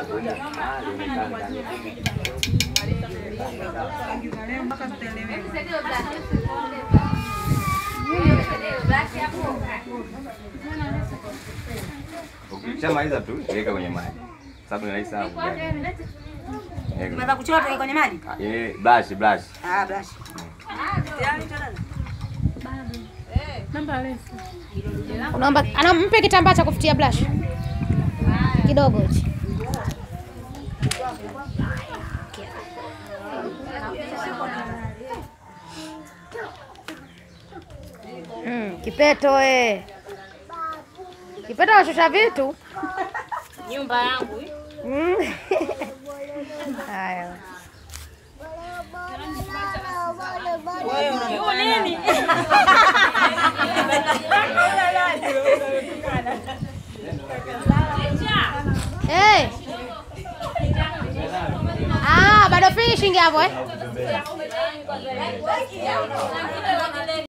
Ukishamaliza tu weka kwenye maji, sababu ni rahisi sana kuganda. Weka. Unaweza kuchora toka kwenye maji? Eh, brush brush. Ah, brush. Unaomba anampe kitambaa cha kufutia blush kidogo hichi. Mm, kipeto eh. Kipeto anashusha vitu. Nyumba yangu hii. Mm. Haya. Yu nini? Hey. Ah, bado finishing hapo eh?